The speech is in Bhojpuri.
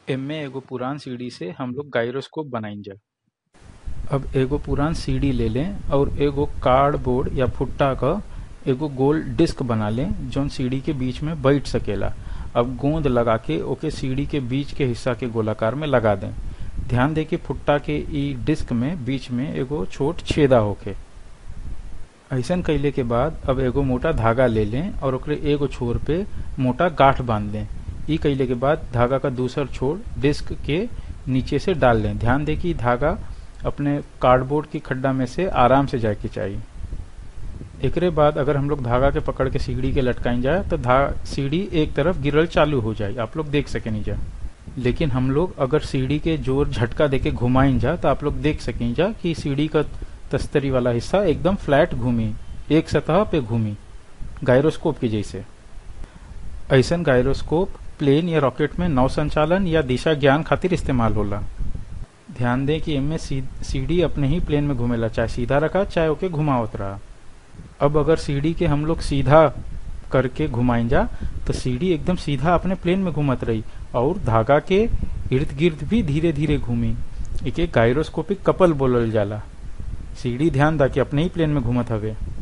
एमे एगो पुरान सीडी से हम लोग गायरोस्कोप बनाइजा अब एगो पुरान सीडी ले लें और एगो कार्डबोर्ड या फुट्टा क एगो गोल डिस्क बना लें जौन सीडी के बीच में बैठ सकेला अब गोंद लगा के ओके सीडी के बीच के हिस्सा के गोलाकार में लगा दें ध्यान दें कि फुट्टा के ई डिस्क में बीच में एगो छोट छेदा होके ऐसन कैले के बाद अब एगो मोटा धागा ले लें और ओकरे एगो छोर पे मोटा गांठ बांध लें ई कैले के बाद धागा का दूसर छोर डिस्क के नीचे से डाल लें ध्यान दें कि धागा अपने कार्डबोर्ड की खड्डा में से आराम से जाए के चाहिए एकरे बाद अगर हम लोग धागा के पकड़ के सीढ़ी के लटकाई जाए तो धा सीढ़ी एक तरफ गिरल चालू हो जाए आप लोग देख सकें जा लेकिन हम लोग अगर सीढ़ी के जोर झटका देके घुमाइन जा तो आप लोग देख सकें जा कि सीढ़ी का तस्तरी वाला हिस्सा एकदम फ्लैट घूमी एक सतह पे घूमी गायरोस्कोप की जैसे ऐसन गायरोस्कोप प्लेन या रॉकेट में नौ संचालन या दिशा ज्ञान खातिर इस्तेमाल होला ध्यान दें कि इनमें सीढ़ी अपने ही प्लेन में घूमेला चाहे सीधा रखा चाहे ओके घुमावत रहा अब अगर सीढ़ी के हम लोग सीधा करके घुमाइन जा तो सीढ़ी एकदम सीधा अपने प्लेन में घूमत रही और धागा के इर्द गिर्द भी धीरे धीरे घूमी एक गायरोस्कोपिक कपल बोलल जाला सीढ़ी ध्यान दा कि अपने ही प्लेन में घूमत हवे